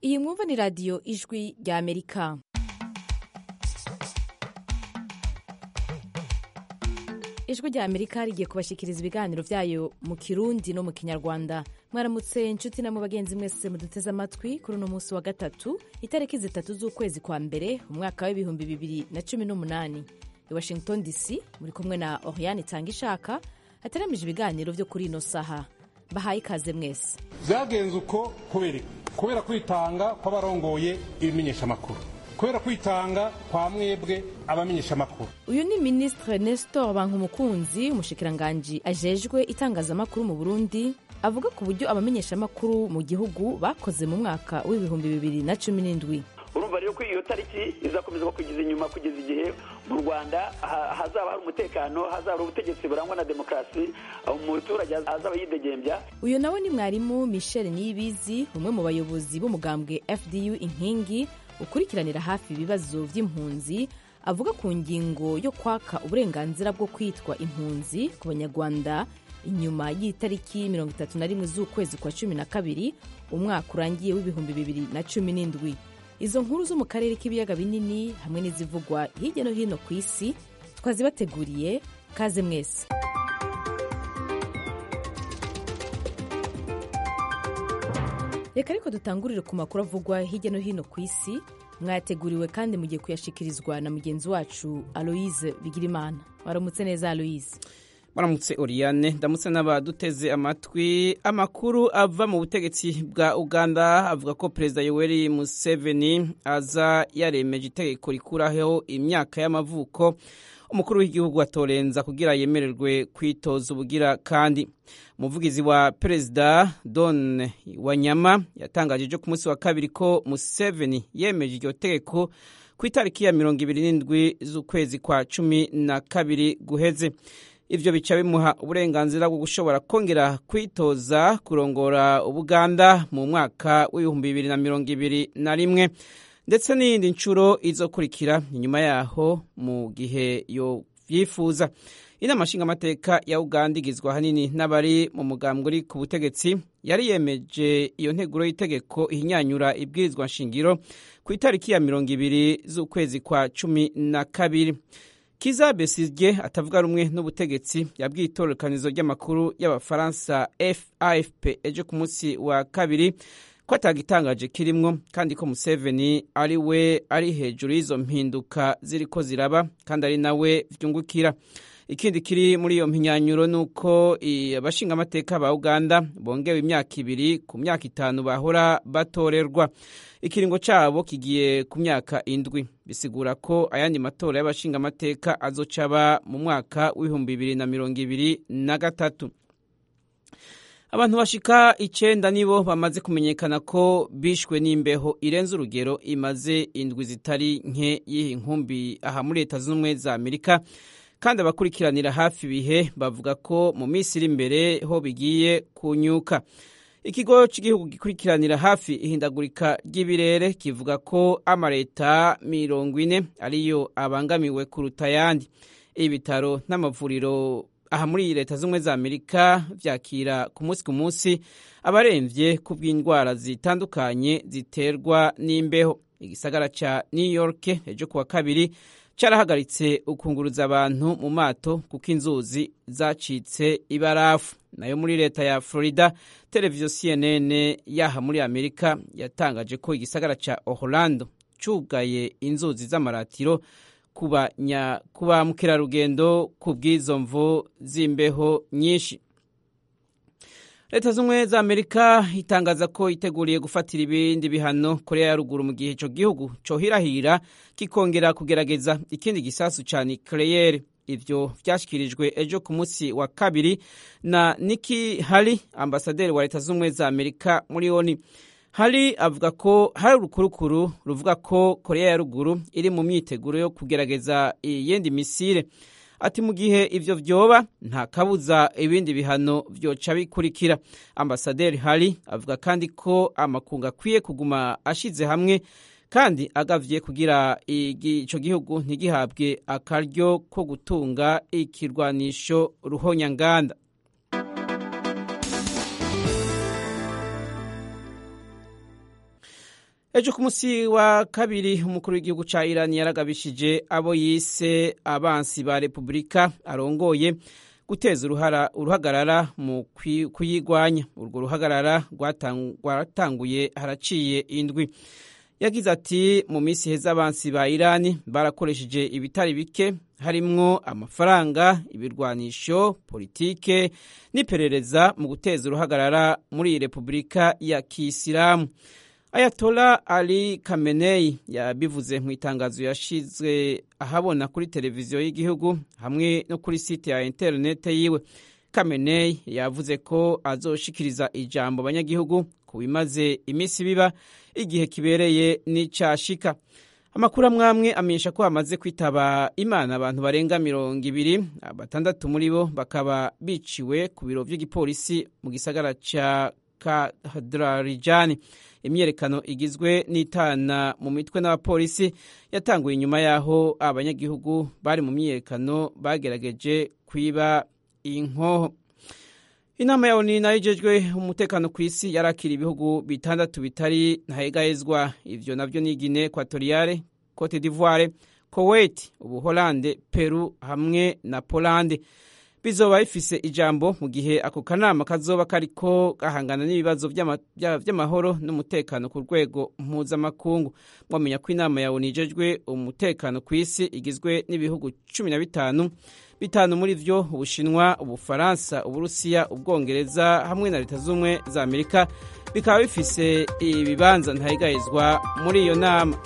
iyi mwumva ni radiyo ijwi rya amerika ijwi rya amerika rigiye kubashyikiriza ibiganiro byayo mu kirundi no mu kinyarwanda mwaramutse inshuti na mu bagenzi mwese muduteze amatwi kuri uno munsi wa gatatu itariki zitatu z'ukwezi kwa mbere umwaka w'ibihumbi bibiri na cumi n'umunani i washington dc muri kumwe na oriane itanga ishaka hateramije ibiganiro byo kuri ino saha bahaye ikaze mwese byagenze uko kubera kubera kwitanga kw'abarongoye ibimenyeshamakuru kubera kwitanga kwa mwebwe abamenyeshamakuru uyu ni minisitiri nestor bankumukunzi umushikiranganji ajejwe itangazamakuru mu burundi avuga ku buryo abamenyeshamakuru mu gihugu bakoze mu mwaka w'ibihumbi bibiri na cumi n'indwi urumva rero ko iyo tariki izakomeza kugeza inyuma kugeza igihe mu rwanda hazaba hari umutekano hazaba hari ubutegetsi burangwa na demokarasi umuturage azaba yidegembya uyu nawe ni mwarimu michel niyibizi umwe mu bayobozi b'umugambwe fdu inkingi ukurikiranira hafi ibibazo by'impunzi avuga ku ngingo yo kwaka uburenganzira bwo kwitwa impunzi ku banyarwanda inyuma y'itariki mirongo itatu na rimwe z'ukwezi kwa cumi na kabiri umwaka urangiye w'ibihumbi bibiri na cumi n'indwi izo nkuru zo mu karere k'ibiyaga binini hamwe n'izivugwa hirya no hino ku isi twazibateguriye kaze mwese reka ariko dutangurire ku makuru avugwa hirya no hino ku isi mwayateguriwe kandi mugiye kuyashikirizwa na mugenzi wacu aloise bigirimana waramutse neza aloise baramutse oriyane ndamutse n'abaduteze amatwi amakuru ava mu butegetsi bwa uganda avuga ko perezida yoweri museveni aza yaremeje itegeko rikuraho imyaka y'amavuko umukuru w'igihugu atorenza kugira yemererwe kwitoza ubugira kandi umuvugizi wa perezida don wanyama yatangaje ejo ku munsi wa kabiri ko museveni yemeje iryo tegeko ku itariki ya mirongo ibiri n'indwi z'ukwezi kwa cumi na kabiri guheze ibyo bica bimuha uburenganzira bwo gushobora kongera kwitoza kurongora ubuganda mu mwaka w'ibihumbi bibiri na mirongo ibiri na rimwe ndetse n'iyindi nshuro izokurikira inyuma yaho mu gihe yabyifuza inama nshingamateka ya uganda igizwe ahanini n'abari mu mugambwe uri ku butegetsi yari yemeje iyo nteguro y'itegeko ihinyanyura ibwirizwa nshingiro ku itariki ya mirongo ibiri z'ukwezi kwa cumi na kabiri kiza besirye atavuga rumwe n'ubutegetsi yabwiye itororokanizo ry'amakuru y'abafaransa afp ejo ku munsi wa kabiri ko atagitangaje kirimwo kandi ko museveni ari we ari hejuru y'izo mpinduka ziriko ziraba kandi ari nawe vyungukira ikindi kiri muri iyo mpinyanyuro ni uko abashingamateka ba uganda bongewe imyaka ibiri ku myaka itanu bahora batorerwa ikiringo cyabo kigiye ku myaka indwi bisigura ko ayandi matora y'abashingamateka azocaba mu mwaka w'ibihumbi bibiri na mirongo ibiri na gatatu abantu bashika icenda nibo bamaze kumenyekana ko bishwe n'imbeho irenze urugero imaze indwi zitari nke y'iyi nkumbi aha muri leta z'ubumwe za amerika kandi abakurikiranira hafi ibihe bavuga ko mu minsi iri imbere ho bigiye kunyuka ikigo cy'igihugu gikurikiranira hafi ihindagurika ry'ibirere kivuga ko amaleta mirongo ine ariyo abangamiwe kuruta ayandi ibitaro n'amavuriro aha muri leta z'ubumwe za amerika vyakira ku munsi ku munsi abaremvye ku bw'indwara zitandukanye ziterwa n'imbeho igisagara ca new york ejo kuwa kabiri carahagaritse ukunguruza abantu mu mato kuko inzuzi zacitse ibarafu nayo muri leta ya florida televiziyo cnn yaha muri amerika yatangaje ko igisagara ca orlando cugaye inzuzi z'amaratiro ku ba mukerarugendo ku bw'izo mvu z'imbeho nyinshi leta z'ubumwe za amerika itangaza ko iteguriye gufatira ibindi bihano korea ya ruguru mu gihe ico gihugu cohirahira kikongera kugerageza ikindi gisasu ca nucleaire ivyo vyashyikirijwe ejo ku munsi wa kabiri na niki hari ambasaderi wa leta z'ubumwe za amerika muri oni hari avuga ko hari urukurukuru ruvuga ko korea ya ruguru iri mu myiteguro yo kugerageza iyindi misire ati mu gihe ivyo vyoba nta kabuza ibindi bihano vyoca bikurikira ambasaderi hari avuga kandi ko amakungu akwiye kuguma ashize hamwe kandi agavye kugira ico gihugu ntigihabwe akaryo ko gutunga ikirwanisho ruhonyanganda ejo ku munsi wa kabiri umukuru w'igihugu ca irani yaragabishije abo yise abansi ba repubulika arongoye guteza uruhara uruhagarara mu kuyigwanya urwo ruhagarara rwatanguye haraciye indwi yagize ati mu minsi heza abansi ba irani barakoresheje ibitari bike harimwo amafaranga ibirwanisho politike n'iperereza mu guteza uruhagarara muri iyi repubulika ya kisilamu ayatola ali kamenei yabivuze mu itangazo yashizwe ahabona kuri televiziyo y'igihugu hamwe no kuri site ya interinete yiwe kamenei yavuze ko azoshikiriza ijambo abanyagihugu ku bimaze iminsi biba igihe kibereye n'icashika amakuru amwamwe amenyesha ko hamaze kwitaba imana abantu barenga mirongo ibiri batandatu muri bo bakaba biciwe ku biro vy'igipolisi mu gisagara ca kadrarijani imyerekano igizwe n'itana mu mitwe n'abapolisi yatanguye inyuma y'aho abanyagihugu bari mu myiyerekano bagerageje kwiba inkoho inama ya oni nayo ijejwe umutekano ku isi yarakira ibihugu bitandatu bitari ntahegahezwa ivyo navyo ni guine ekwatoriyale cote d'ivoire kuwait ubuholande peru hamwe na polande bizoba bifise ijambo mu gihe ako kanama kazoba kariko gahangana n'ibibazo vy'amahoro n'umutekano ku rwego mpuzamakungu mwamenya ko inama ya oni ijejwe umutekano ku isi igizwe n'ibihugu cumi na bitanu bitanu muri vyo ubushinwa ubufaransa uburusiya ubwongereza hamwe na leta z'ubumwe za amerika bikaba bifise ibibanza ntahigahizwa muri iyo nama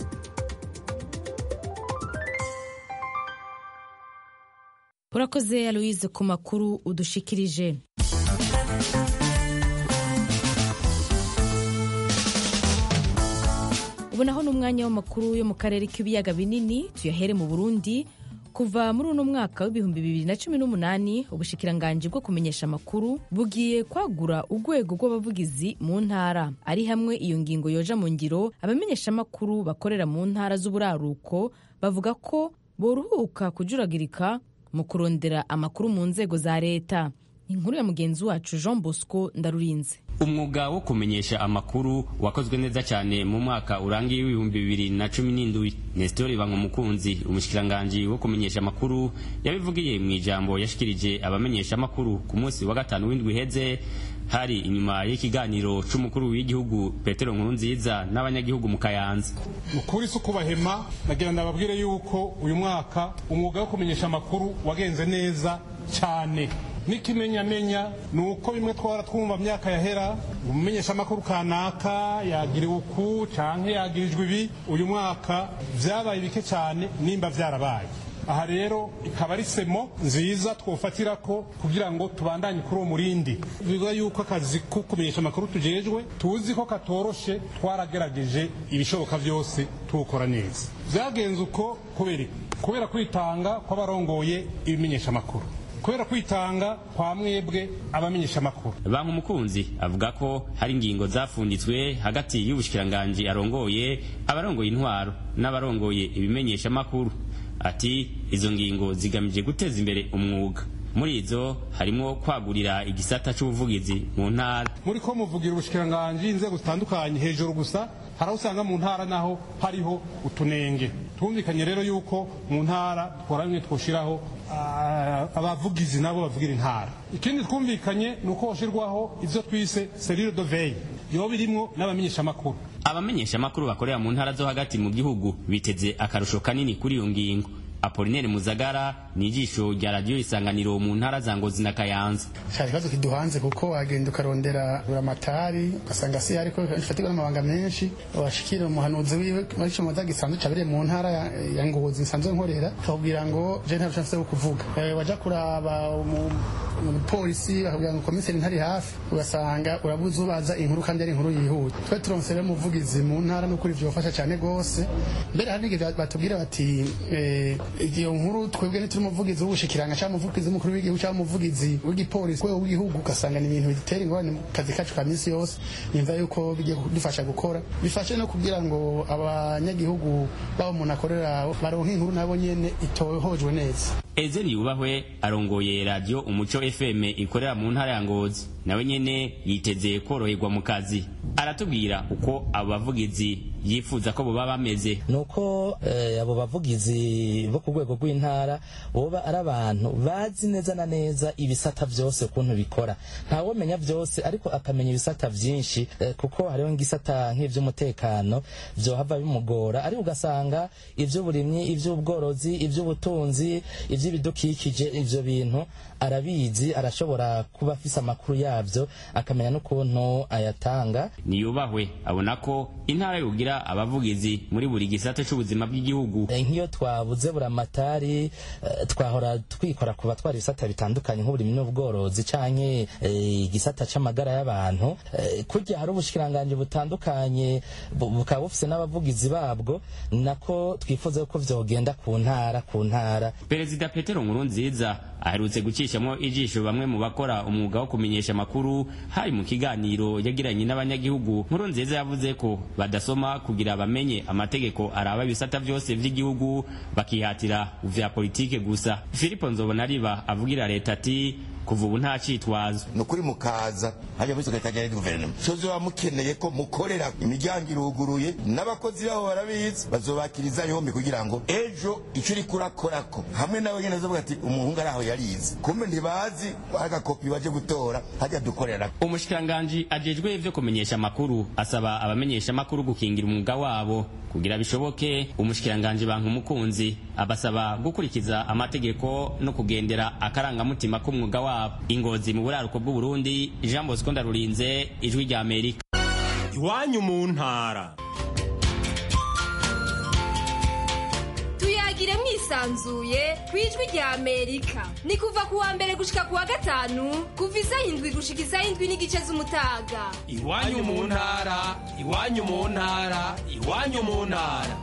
urakoze aloise ku makuru udushikirije ubu naho ni umwanya w'amakuru yo mu karere k'ibiyaga binini tuyahere mu burundi kuva muri uno mwaka w'ibihumbi bibiri na cumi n'umunani ubushikiranganji bwo kumenyesha amakuru bugiye kwagura urwego rw'abavugizi mu ntara ari hamwe iyo ngingo yoja mu ngiro abamenyeshamakuru bakorera mu ntara z'uburaruko bavuga ko boruhuka kujuragirika mu kurondera amakuru mu nzego za leta inkuru ya mugenzi wacu jean bosco ndarurinze umwuga wo kumenyesha amakuru wakozwe neza cyane mu mwaka urangiye w'ibihumbi bibiri na cumi n'indwi nestori bankumukunzi umushikiranganji wo kumenyesha amakuru yabivugiye mu ijambo yashikirije abamenyesha amakuru ku munsi wa gatanu w'indwi iheze hari inyuma y'ikiganiro c'umukuru w'igihugu petero nkurunziza n'abanyagihugu mu kayanza ukuri si ukubahema nagira ndababwire yuko uyu mwaka umwuga wo kumenyesha amakuru wagenze neza cyane n'ikimenyamenya ni uko bimwe twara twumva myaka yahera umumenyesha amakuru kanaka yagiriwe uku canke yagirijwe ibi uyu mwaka vyabaye bike cyane nimba vyarabaye aha rero ikaba ari semo nziza twofatira ko kugira ngo tubandanye kuri uwo murindi bivuga yuko akazi ko kumenyesha amakuru tujejwe tuzi ko katoroshe twaragerageje ibishoboka byose tuwukora neza byagenze uko kubera kubera kwitanga kw'abarongoye ibimenyesha amakuru kubera kwitanga kwa mwebwe abamenyesha amakuru banki umukunzi avuga ko hari ingingo zafunditswe hagati y'ubushikiranganji arongoye abarongoye intwaro n'abarongoye ibimenyesha amakuru ati izo ngingo zigamije guteza imbere umwuga muri izo harimo kwagurira igisata c'ubuvugizi mu ntara muri ko muvugira ubushikiranganji inzego zitandukanye hejuru gusa hari aho usanga mu ntara naho hariho utunenge twumvikanye rero yuko mu ntara twora bimwe twoshiraho abavugizi nabo bavugira intara ikindi twumvikanye ni uko hoshirwaho ivyo twise serire de veille yoba irimwo n'abamenyeshamakuru abamenyeshamakuru bakorera mu ntara zo hagati mu gihugu biteze akarusho kanini kuri iyo ngingo apolinere muzagara ni ijisho rya radiyo isanganiro mu ntara za ngozi na kayanza hari ikibazo kiduhanze kuko wagenda ukarondera buramatari ugasanga si ariko ifatirwa n'amabanga menshi washikira umuhanuzi wiwe muri ico moza gisanzwe cabereye mu ntara ya ngozi nsanzwe nkorera akakubwira ngo je nta rushanse wo kuvuga waja kuraba umupolisi bakubwira ngo komiseri ntari hafi ugasanga urabuze ubaza inkuru kandi ari inkuru yihuta twe turonse rero umuvugizi mu ntara n'ukuri vyofasha cane gose mbere hari n'igihe batubwira bati iyo nkuru twebwe ntituri umuvugizi w'ubushikiranga cyangwa umuvugizi w'umukuru w'igihugu cyangwa umuvugizi w'igipolisi rwego w'igihugu ugasanga ni ibintu bitera ingorane mu kazi kacu ka minsi yose nimva yuko bigiye kudufasha gukora bifashe no kugira ngo abanyagihugu babo umuntu akorera baronke inkuru nabo nyene itohojwe neza ezeri yubahwe arongoye radiyo umuco fm ikorera mu ntara ya ngozi nawe nyene yiteze koroherwa mu kazi aratubwira uko abo bavugizi yifuza ko boba bameze nuko eh, abo bavugizi bo ku rwego rw'intara boba ari abantu bazi neza na neza ibisata byose ukuntu bikora ntawomenya byose ariko akamenya ibisata byinshi eh, kuko hariho nk'isata nk'ivy'umutekano vyohava bimugora ariko ugasanga ivy'uburimyi ivy'ubworozi ivy'ubutunzi ivy'ibidukikije ivyo bintu arabizi arashobora kuba afise amakuru yavyo akamenya n'ukuntu ayatanga niyubahwe abona ko intara yogira abavugizi muri buri gisata c'ubuzima bw'igihugu Eh, nk'iyo twabuze buramatari eh, twahora twikora kuba twari ibisata bitandukanye nk'uburimyi n'ubworozi canke eh, igisata c'amagara y'abantu Eh, kurya hari ubushikiranganji butandukanye bu- bukaba bufise n'abavugizi babwo nako twifuza ko vyogenda ku ntara ku ntara perezida petero nkurunziza aherutse gucishamwo ijisho bamwe mu bakora umwuga wo kumenyesha amakuru hari mu kiganiro yagiranye n'abanyagihugu nkurunziza yavuze ko badasoma kugira bamenye amategeko araba ibisata byose vy'igihugu bakihatira vya politike gusa filipo nzobonariba avugira leta ati kuva ubu nta citwazo ni ukuri mukaza hajya muri sekretariya ya guverinoma sozo baba mukeneye ko mukorera imiryango iruguruye n'abakozi babo barabizi bazobakiriza yombi kugira ngo ejo icyo uri kurakorako hamwe nawe nyine azavuga ati umuhungu ari aho yarize kumbe ntibazi agakopi baje gutora hajya dukorera umushikiranganji ajejwe ivyo kumenyesha amakuru asaba abamenyesha amakuru gukingira umwuga wabo kugira bishoboke umushikiranganji banka umukunzi abasaba gukurikiza amategeko no kugendera akarangamutima k'umwuga wabo ingozi mu buraruko bw'uburundi jean bosco ndarurinze ijwi rya amerika iwanyu mu ntara tuyagire mwisanzuye ku ijwi rya amerika ni kuva ku wa mbere gushika ku wa gatanu kuva isaha indwi gushika isaha indwi n'igice z'umutaga iwanyu mu ntara iwanyu mu ntara iwanyu mu ntara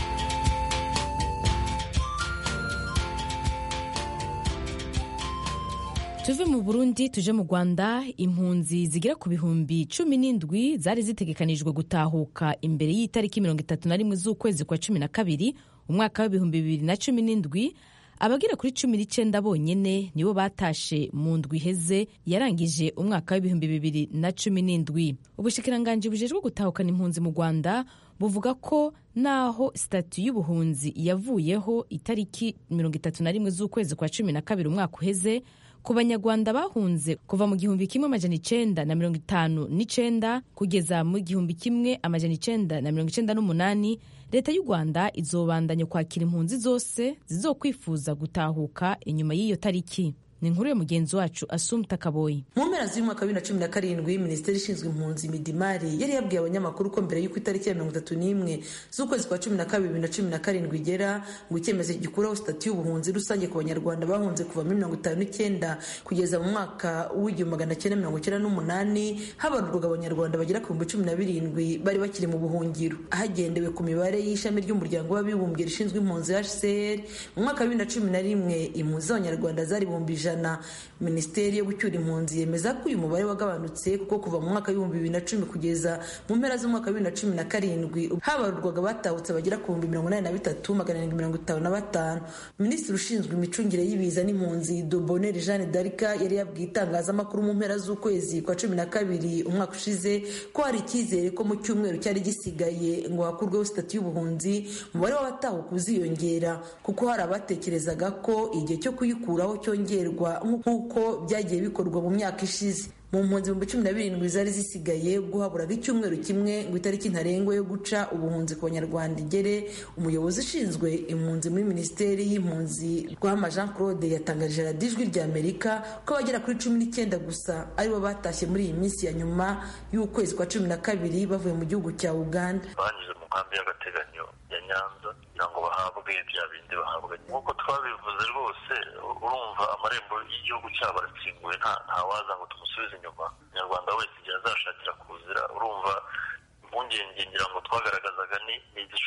tuve mu burundi tuje mu rwanda impunzi zigera ku bihumbi cumi n'indwi zari zitegekanijwe gutahuka imbere y'itariki mirongo itatu na rimwe z'ukwezi kwa cumi na kabiri umwaka w'ibihumbi bibiri na cumi n'indwi abagera kuri cumi n'icyenda bonyene nibo batashe mu ndwi iheze yarangije umwaka w'ibihumbi bibiri na cumi n'indwi ubushikiranganji bujejwe gutahukana impunzi mu rwanda buvuga ko naho sitati y'ubuhunzi yavuyeho itariki mirongo itatu na rimwe z'ukwezi kwa cumi na kabiri umwaka uheze ku banyarwanda bahunze kuva mu gihumbi kimwe amajana icenda na mirongo itanu n'icenda kugeza mu gihumbi kimwe amajana icenda na mirongo icenda n'umunani leta y'u rwanda izobandanya kwakira impunzi zose zizokwifuza gutahuka inyuma y'iyo tariki ni inkuru ya mugenzi wacu asumta kaboyi mu mpera z'umwaka wa bibiri na cumi na karindwi minisiteri ishinzwe impunzi midimari yari yabwiye abanyamakuru ko mbere y'uko itariki ya mirongo itatu n'imwe z'ukwezi kwa cumi na kabiri bibiri na cumi na karindwi igera ngo icyemezo gikuraho sitati y'ubuhunzi rusange ku banyarwanda bahunze kuva muri mirongo itanu n'icyenda kugeza mu mwaka w'igihumbi magana cyenda mirongo icyenda n'umunani habarurwaga abanyarwanda bagera ku bihumbi cumi na birindwi bari bakiri mu buhungiro hagendewe ku mibare y'ishami ry'umuryango w'abibumbye rishinzwe impunzi hcr mu mwaka wa bibiri na cumi na rimwe impunzi z'abanyarwanda zari ibihumbi ijana minisiteri yo gucyura impunzi yemeza ko uyu mubare wagabanutse kuko kuva mu mwaka w'ibihumbi bibiri na cumi kugeza mu mpera z'umwaka wa bibiri na cumi na karindwi habarurwaga batahutse bagera ku bihumbi mirongo inani na bitatu magana arindwi mirongo itanu na batanu minisitiri ushinzwe imicungire y'ibiza n'impunzi doboneri jeanne d'arca yari yabwiye itangazamakuru mu mpera z'ukwezi kwa cumi na kabiri umwaka ushize ko hari icyizere ko mu cyumweru cyari gisigaye ngo hakurweho sitati y'ubuhunzi umubare w'abatahuka uziyongera kuko hari abatekerezaga ko igihe cyo kuyikuraho cyongerwa nk'uko byagiye bikorwa mu myaka ishize mu mpunzi ibihumbi cumi na birindwi zari zisigaye ubwo haburaga icyumweru kimwe ngo itariki ntarengwa yo guca ubuhunzi ku banyarwanda igere umuyobozi ushinzwe impunzi muri minisiteri y'impunzi rwama jean claude yatangarije radiyo ijwi rya amerika ko abagera kuri cumi n'icyenda gusa aribo batashye muri iyi minsi ya nyuma y'ukwezi kwa cumi na kabiri bavuye mu gihugu cya uganda banyuze mu nkambi y'agateganyo ya nyanza kugira ngo bahabwe bya bindi bahabwa nk'uko twabivuze rwose urumva amarembo y'igihugu cyabo arakinguye nta waza ngo tumusubize inyuma umunyarwanda wese igihe azashakira kuzira urumva impungenge ngira ngo twagaragazaga ni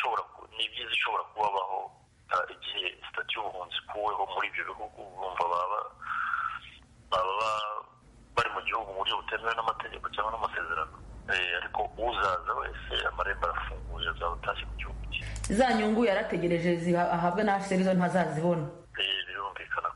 ibyiza ishobora kubabaho igihe sitati y'ubuhunzi ikuweho muri ibyo bihugu urumva baba baba bari mu gihugu mu buryo butemewe n'amategeko cyangwa n'amasezerano ariko uzaza wese amarembo arafunguye azaba atashye mu gihugu cye za nyungu yarategereje ahabwa na hcr zo ntazazibona birumvikana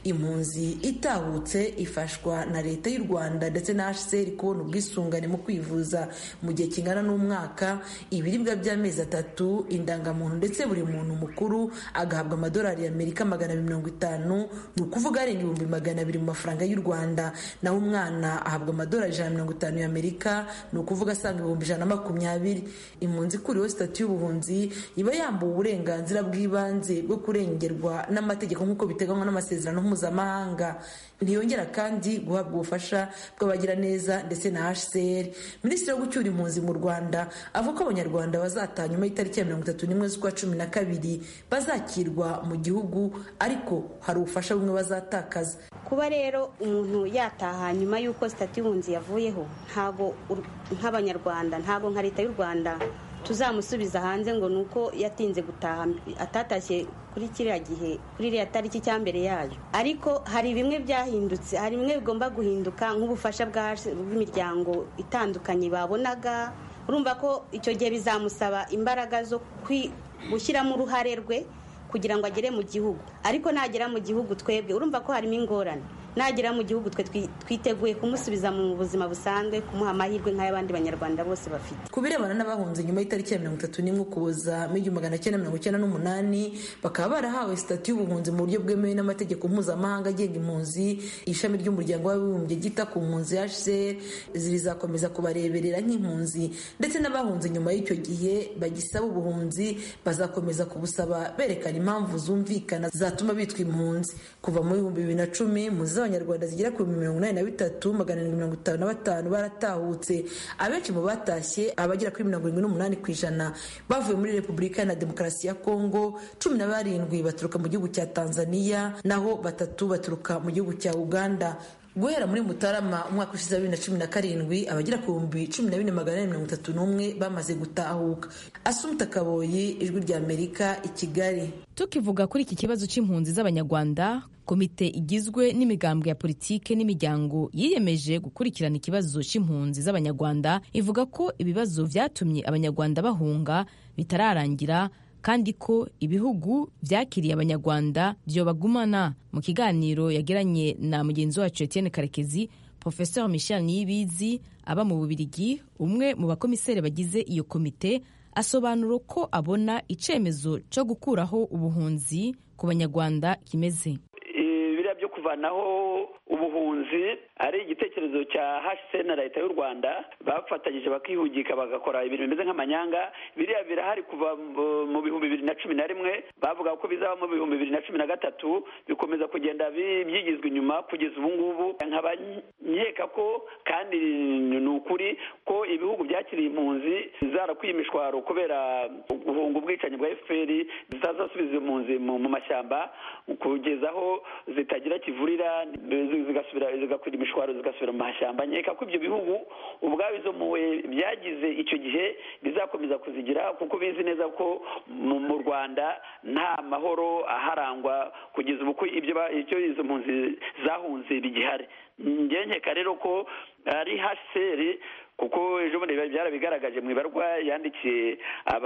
impunzi itahutse ifashwa na leta y'u rwanda ndetse na hcr kubona ubwisungane mu kwivuza mu gihe kingana n'umwaka ibiribwa by'amezi atatu indangamuntu ndetse buri muntu mukuru agahabwa amadolari y'amerika magana abiri mirongo itanu ni ukuvuga arenga ibihumbi magana abiri mu mafaranga y'u rwanda naho umwana ahabwa amadolari ijana na mirongo itanu y'amerika ni ukuvuga asaga ibihumbi ijana na makumyabiri impunzi ikuriweho sitati y'ubuhunzi iba yambuwe uburenganzira bw'ibanze bwo kurengerwa n'amategeko nk'uko biteganywa n'amasezerano mpuzamahanga ntiyongera kandi guhabwa ubufasha bw'abagiraneza ndetse na hcr minisitiri wo gucyura impunzi mu rwanda avuga ko abanyarwanda bazataha nyuma y'itariki ya mirongo itatu n'imwe z'ukwa cumi na kabiri bazakirwa mu gihugu ariko hari ubufasha bumwe bazatakaza kuba rero umuntu yataha nyuma y'uko sitati y'ubunzi yavuyeho ntago nk'abanyarwanda ntago nka leta y'u rwanda tuzamusubiza hanze ngo ni uko yatinze gutaha atatashye kuri kiriya gihe kuri iriya tariki cya mbere yayo ariko hari bimwe byahindutse hari bimwe bigomba guhinduka nk'ubufasha bw'imiryango itandukanye babonaga urumva ko icyo gihe bizamusaba imbaraga zo gushyiramo uruhare rwe kugira ngo agere mu gihugu ariko nagera mu gihugu twebwe urumva ko harimo ingorane nagera mu gihugu twe twiteguye kumusubiza mu buzima busanzwe kumuha amahirwe nk'ay'abandi banyarwanda bose bafite ku birebana n'abahunze nyuma y'itariki ya mirongo itatu n'imwe ukuboza mu igihumbi magana cyenda mirongo icyenda n'umunani bakaba barahawe sitati y'ubuhunzi mu buryo bwemewe n'amategeko mpuzamahanga agenga impunzi ishami ry'umuryango w'abibumbye ryita ku mpunzi hcr rizakomeza kubareberera nk'impunzi ndetse n'abahunze nyuma y'icyo gihe bagisaba ubuhunzi bazakomeza kubusaba berekana impamvu zumvikana zatuma bitwa impunzi kuva mu bihumbi bibiri na cumi impunzi z'abanyarwanda zigera ku bihumbi mirongo inani na bitatu magana arindwi mirongo itanu na batanu baratahutse abenshi mu batashye abagera kuri mirongo irindwi n'umunani ku ijana bavuye muri repubulika na demokarasi ya kongo cumi na barindwi baturuka mu gihugu cya tanzania naho batatu baturuka mu gihugu cya uganda guhera muri mutarama umwaka ushize wa bibiri na cumi na karindwi abagera ku bihumbi cumi na bine magana ane mirongo itatu n'umwe bamaze gutahuka asumuta kaboyi ijwi rya amerika i kigali tukivuga kuri iki kibazo cy'impunzi z'abanyarwanda komite igizwe n'imigambwe ya politike n'imiryango yiyemeje gukurikirana ikibazo cy'impunzi z'abanyarwanda ivuga ko ibibazo byatumye abanyarwanda bahunga bitararangira kandi ko ibihugu byakiriye abanyarwanda byobagumana mu kiganiro yagiranye na mugenzi wacu Etienne Karekezi Professeur Michel Niyibizi aba mu Bubirigi umwe mu bakomiseri bagize iyo komite asobanura ko abona icyemezo cyo gukuraho ubuhunzi ku banyarwanda kimeze biriya byo kuvanaho ubuhunzi ari igitekerezo cya hcr na leta y'u rwanda bafatanyije bakihugika bagakora ibintu bimeze nk'amanyanga biriya birahari kuva mu bihumbi bibiri na cumi na rimwe bavuga ko bizaba mu bihumbi bibiri na cumi na gatatu bikomeza kugenda byigizwa inyuma kugeza ubu ngubu nkaba nkeka ko kandi ni ukuri ko ibihugu byakiriye impunzi zarakwiye imishwaro kubera guhunga ubwicanyi bwa fpr zitazasubiza impunzi mu mashyamba kugeza aho zitagira kivurira zigasubira zigakwira imishwaro zigasubira mu mashyamba nkeka ko ibyo bihugu ubwabo izo mpuhwe byagize icyo gihe bizakomeza kuzigira kuko bizi neza ko mu rwanda nta mahoro aharangwa kugeza ubu ibyo izo mpunzi zahunze bigihari nkeka rero ko ari haseri kuko ejo bundi byarabigaragaje mu ibarwa yandikiye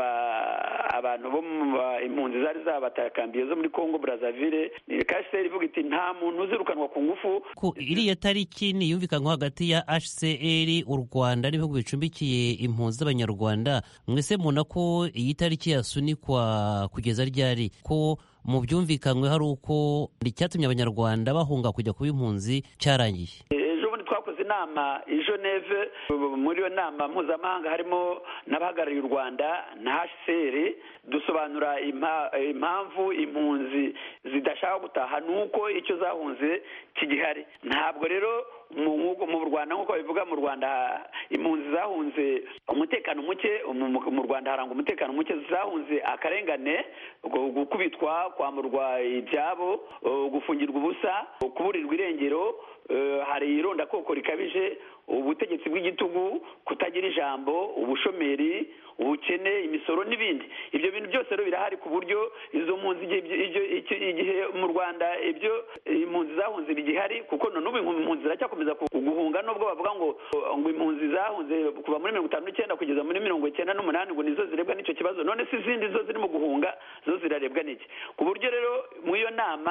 abantu bo mu impunzi zari zabatakambiye zo muri congo brazzaville kaseri ivuga iti nta muntu uzirukanwa ku ngufu iriya tariki niyumvikanwa hagati ya hcr u rwanda n'ibihugu bicumbikiye impunzi z'abanyarwanda mwese mubona ko iyi tariki yasunikwa kugeza ryari ko mu byumvikanywe hari uko icyatumye abanyarwanda bahunga kujya kuba impunzi cyarangiye twakoze inama i geneve muri iyo nama mpuzamahanga harimo n'abahagarariye u rwanda na hcr dusobanura impamvu impunzi zidashaka gutaha ni uko icyo zahunze kigihari ntabwo rero mu rwanda nk'uko babivuga mu rwanda impunzi zahunze umutekano muke mu rwanda harangwa umutekano muke zahunze akarengane gukubitwa kwamburwa ibyabo gufungirwa ubusa kuburirwa irengero hari irondakoko rikabije ubutegetsi bw'igitugu kutagira ijambo ubushomeri ubukene imisoro n'ibindi ibyo bintu byose rero birahari ku buryo izo mpunzi igihe mu rwanda ibyo impunzi zahunze bigihari kuko n'ubu impunzi ziracyakomeza guhunga nubwo bavuga ngo ngo impunzi zahunze kuva muri mirongo itanu n'icyenda kugeza muri mirongo icyenda n'umunani ngo nizo zirebwa n'icyo kibazo none si izindi zo zirimo guhunga zo zirarebwa n'iki ku buryo rero mu iyo nama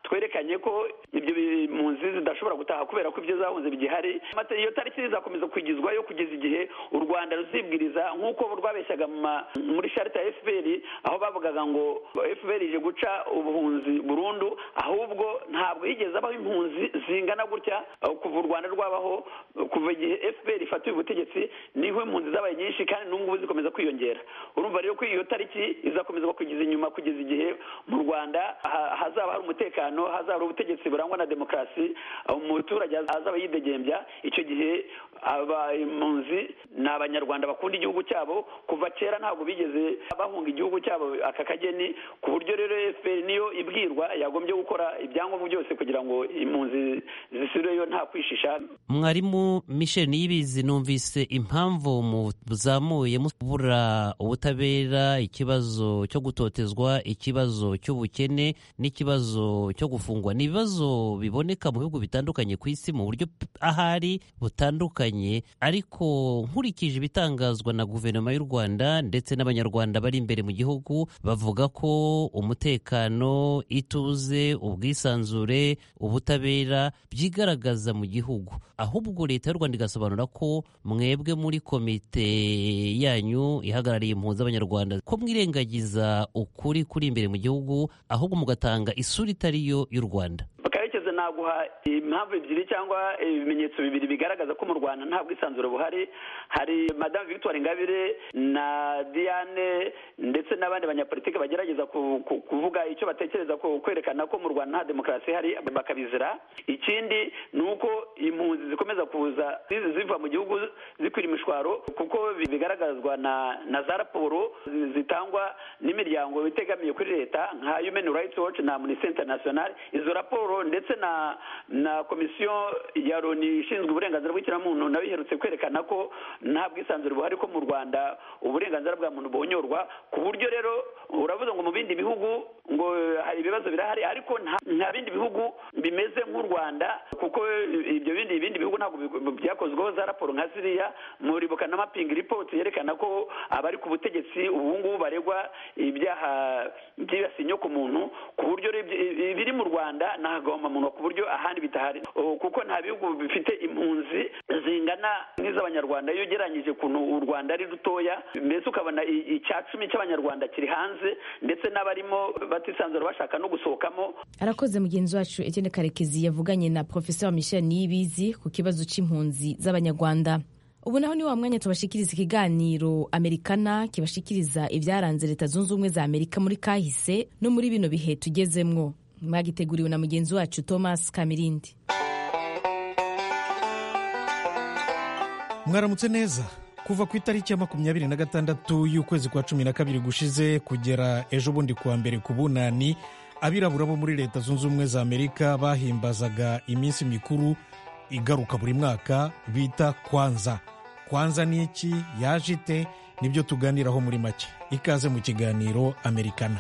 twerekanye ko ibyo impunzi zidashobora gutaha kubera ko ibyo zahunze bigihari iyo tariki izakomeza kwigizwayo kugeza igihe u rwanda ruzibwiriza nk'uko rwabeshyaga muri sharita ya fpr aho bavugaga ngo fpr ije guca ubuhunzi burundu ahubwo ntabwo higeze abaho impunzi zingana gutya kuva u rwanda rwabaho kuva igihe fpr ifatiwe ubutegetsi niho impunzi zabaye nyinshi kandi n'ubu zikomeza kwiyongera urumva rero ko iyo tariki izakomeza kugeza inyuma kugeza igihe mu rwanda hazaba hari umutekano hazaba hari ubutegetsi burangwa na demokarasi umuturage azaba yidegembya icyo gihe aba impunzi ni abanyarwanda bakunda igihugu cyabo kuva kera ntabwo bigeze bahunga igihugu cyabo aka kageni ku buryo rero fpr niyo ibwirwa yagombye gukora ibyangombwa byose kugira ngo impunzi zisubireyo nta kwishisha mwarimu michel niyibizi numvise impamvu muzamuye mubura ubutabera ikibazo cyo gutotezwa ikibazo cy'ubukene n'ikibazo cyo gufungwa ni ibibazo biboneka mu bihugu bitandukanye ku isi mu buryo ahari butandukanye ariko nkurikije ibitangazwa na guverinoma y'u rwanda ndetse n'abanyarwanda bari imbere mu gihugu bavuga ko umutekano ituze ubwisanzure ubutabera byigaragaza mu gihugu ahubwo leta y'u rwanda igasobanura ko mwebwe muri komite yanyu ihagarariye impunzi z'abanyarwanda ko mwirengagiza ukuri kuri imbere mu gihugu ahubwo mugatanga isura itari yo y'u rwanda karekezi naguha impamvu ebyiri cyangwa ibimenyetso bibiri bigaragaza ko mu rwanda nta bwisanzure buhari hari madamu victoire ingabire na diane ndetse n'abandi banyapolitiki bagerageza kuvuga icyo batekereza kwerekana ko mu rwanda nta demokarasi ihari bakabizira ikindi ni uko impunzi zikomeza kuza ziva mu gihugu zikwira imishwaro kuko bigaragazwa na na za raporo zitangwa n'imiryango itegamiye kuri leta nka human rights watch na amnesty international izo raporo ndetse na na komisiyo ya loni ishinzwe uburenganzira bw'ikiremwamuntu nayo iherutse kwerekana ko nta bwisanzure buhari ko mu rwanda uburenganzira bwa muntu buhonyorwa ku buryo rero uravuze ngo mu bindi bihugu ngo hari ibibazo birahari ariko nta bindi bihugu bimeze nk'u rwanda kuko ibyo bindi ibindi bihugu ntabwo byakozweho za raporo nka ziriya muribuka na mapingi ripoti yerekana ko abari ku butegetsi ubu ngubu baregwa ibyaha byibasiye inyoko muntu ku buryo ibiri mu rwanda ntabwo muntu ku buryo ahandi bitahari kuko nta bihugu bifite impunzi zingana nk'iz'abanyarwanda iyo ugereranyije ukuntu u rwanda ari rutoya mbese ukabona icya cumi cy'abanyarwanda kiri hanze ndetse n'abarimo batisanzura bashaka no gusohokamo arakoze mugenzi wacu Etienne karekezi yavuganye na professeur michel niyibizi ku kibazo cy'impunzi z'abanyarwanda ubu naho ni wa mwanya tubashikiriza ikiganiro amerikana kibashikiriza ibyaranze leta zunze ubumwe za amerika muri kahise no muri bino bihe tugezemwo mwagiteguriwe na mugenzi wacu thomas kamirindi mwaramutse neza kuva ku itariki ya makumyabiri na gatandatu y'ukwezi kwa cumi na kabiri gushize kugera ejo bundi kuwa mbere ku bunani abirabura bo muri leta zunze ubumwe za amerika bahimbazaga iminsi mikuru igaruka buri mwaka bita kwanza kwanza ni iki yaje ite nibyo tuganiraho muri make ikaze mu kiganiro amerikana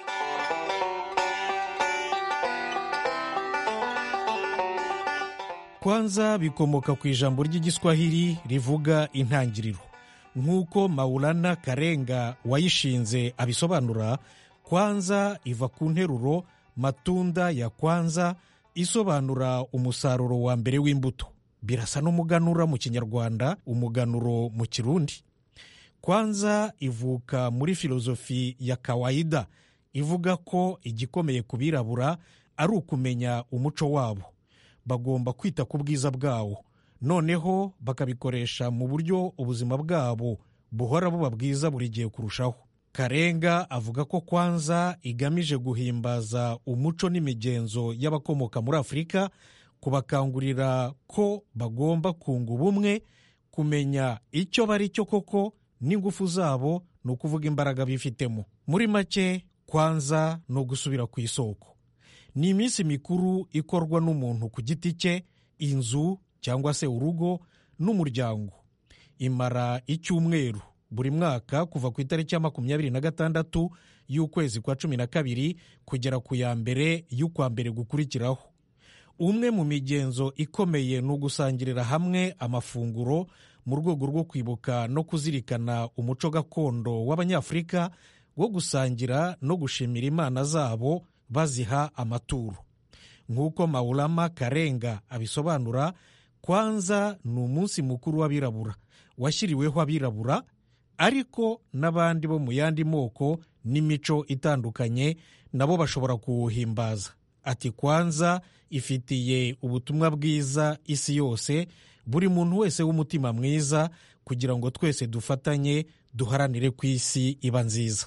kwanza bikomoka ku ijambo ry'igiswahili rivuga intangiriro nk'uko maulana karenga wayishinze abisobanura kwanza iva ku nteruro matunda ya kwanza isobanura umusaruro wa mbere w'imbuto birasa n'umuganura mu kinyarwanda umuganuro mu kirundi kwanza ivuka muri filozofi ya kawaida ivuga ko igikomeye ku birabura ari ukumenya umuco wabo bagomba kwita ku bwiza bwawo noneho bakabikoresha mu buryo ubuzima bwabo buhora buba bwiza buri gihe kurushaho karenga avuga ko kwanza igamije guhimbaza umuco n'imigenzo y'abakomoka muri afurika kubakangurira ko bagomba kunga ubumwe kumenya icyo bari cyo koko n'ingufu zabo ni ukuvuga imbaraga bifitemo muri make kwanza ni ugusubira ku isoko ni iminsi mikuru ikorwa n'umuntu ku giti cye inzu cyangwa se urugo n'umuryango imara icyumweru buri mwaka kuva ku itariki ya makumyabiri na gatandatu y'ukwezi kwa cumi na kabiri kugera ku ya mbere y'ukwa mbere gukurikiraho umwe mu migenzo ikomeye ni ugusangirira hamwe amafunguro mu rwego rwo kwibuka no kuzirikana umuco gakondo w'abanyafurika wo gusangira no gushimira imana zabo baziha amaturo nk'uko maulama karenga abisobanura kwanza ni umunsi mukuru w'abirabura washyiriweho abirabura ariko n'abandi bo mu yandi moko n'imico itandukanye nabo bashobora kuwuhimbaza ati kwanza ifitiye ubutumwa bwiza isi yose buri muntu wese w'umutima mwiza kugira ngo twese dufatanye duharanire ku isi iba nziza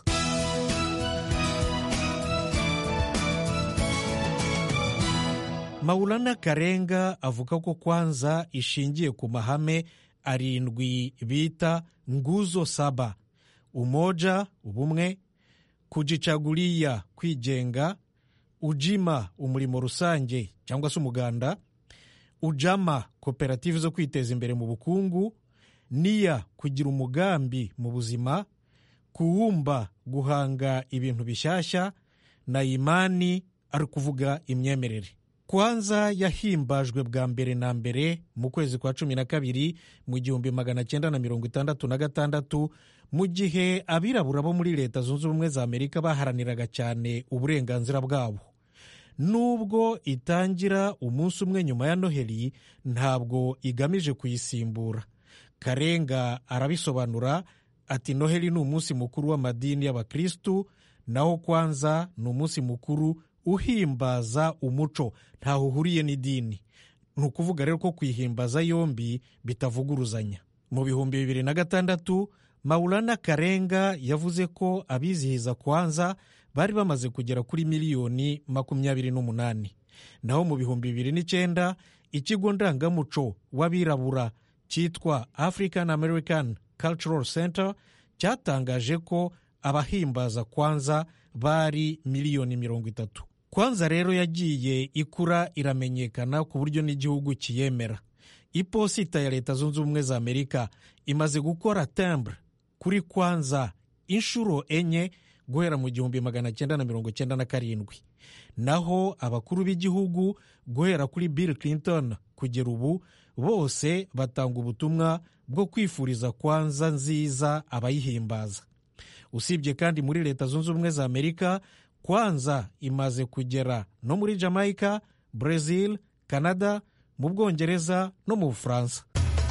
maulana karenga avuga ko kwanza ishingiye ku mahame arindwi bita nguzo saba umoja ubumwe kujichagulia kwigenga ujima umurimo rusange cyangwa se umuganda ujama koperative zo kwiteza imbere mu bukungu niya kugira umugambi mu buzima kuwumba guhanga ibintu bishyashya na imani ari kuvuga imyemerere kwanza yahimbajwe bwa mbere na mbere mu kwezi kwa cumi na kabiri mu gihumbi magana cyenda na mirongo itandatu na gatandatu mu gihe abirabura bo muri leta zunze ubumwe za amerika baharaniraga cyane uburenganzira bwabo nubwo itangira umunsi umwe nyuma ya noheli ntabwo igamije kuyisimbura karenga arabisobanura ati noheli ni umunsi mukuru w'amadini y'abakristu naho kwanza ni umunsi mukuru uhimbaza umuco ntaho uhuriye n'idini ni ukuvuga rero ko kwihimbaza yombi bitavuguruzanya mu bihumbi bibiri na gatandatu maulana karenga yavuze ko abizihiza kwanza bari bamaze kugera kuri miliyoni makumyabiri n'umunani naho mu bihumbi bibiri n'icyenda ikigo ndangamuco w'abirabura cyitwa african american cultural center cyatangaje ko abahimbaza kwanza bari miliyoni mirongo itatu kwanza rero yagiye ikura iramenyekana ku buryo n'igihugu kiyemera iposita ya leta zunze ubumwe za amerika imaze gukora tembure kuri kwanza inshuro enye guhera mu gihumbi magana cyenda na mirongo cyenda na karindwi naho abakuru b'igihugu guhera kuri bill clinton kugera ubu bose batanga ubutumwa bwo kwifuriza kwanza nziza abayihimbaza usibye kandi muri leta zunze ubumwe za amerika kwanza imaze kugera no muri jamaica brazil canada mu bwongereza no mu bufaransa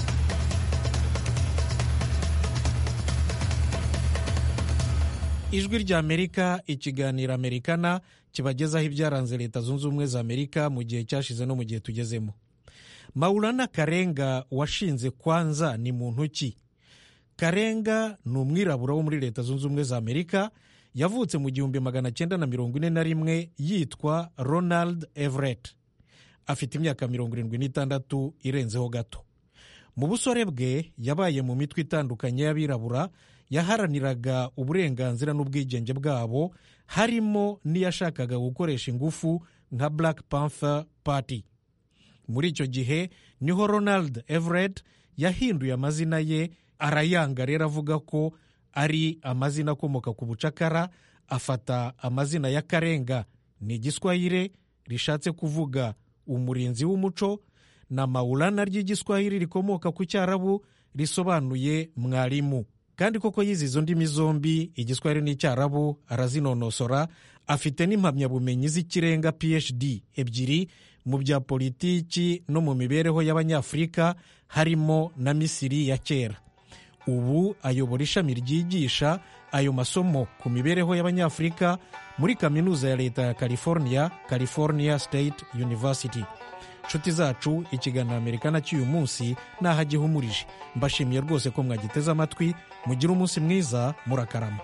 ijwi rya amerika ikiganiro amerikana kibagezaho ibyaranze leta zunze ubumwe za amerika mu gihe cyashize no mu gihe tugezemo maulana karenga washinze kwanza ni muntu ki karenga ni umwirabura wo muri leta zunze ubumwe za amerika yavutse mu gihumbi magana cyenda na mirongo ine na rimwe yitwa ronald everett afite imyaka mirongo irindwi n'itandatu irenzeho gato mu busore bwe yabaye mu mitwe itandukanye y'abirabura yaharaniraga uburenganzira n'ubwigenge bwabo harimo n'iyashakaga gukoresha ingufu nka black panther party muri icyo gihe niho ronald everett yahinduye amazina ye arayanga rero avuga ko ari amazina akomoka ku bucakara afata amazina ya karenga ni igiswahire rishatse kuvuga umurinzi w'umuco na maulana ry'igiswahili rikomoka ku cyarabu risobanuye mwarimu kandi koko yize izo ndimi zombi igiswahili n'icyarabu arazinonosora afite n'impamyabumenyi z'ikirenga phd ebyiri mu bya politiki no mu mibereho y'abanyafurika harimo na misiri ya kera ubu ayobora ishami ryigisha ayo masomo ku mibereho y'abanyafurika muri kaminuza ya leta ya california california state university nshuti zacu ikiganiro amerikana cy'uyu munsi naho agihumurije mbashimiye rwose ko mwagiteze amatwi mugire umunsi mwiza murakarama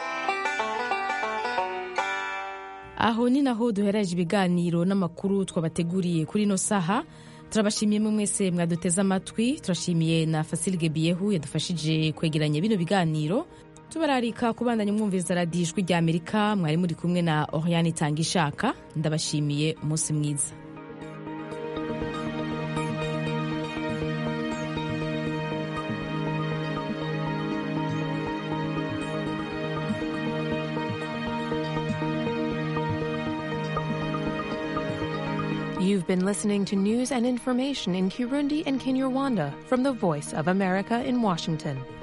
aho ni naho duhereje ibiganiro n'amakuru twabateguriye kuri ino saha turabashimiye mwe mwese mwaduteze amatwi turashimiye na fasilge biyehu yadufashije kwegeranya bino biganiro tubararika kubandanya umwumviza radiyo ijwi rya amerika mwari muri kumwe na oriane itanga ishaka ndabashimiye umunsi mwiza You've been listening to news and information in Kirundi and Kinyarwanda from the Voice of America in Washington.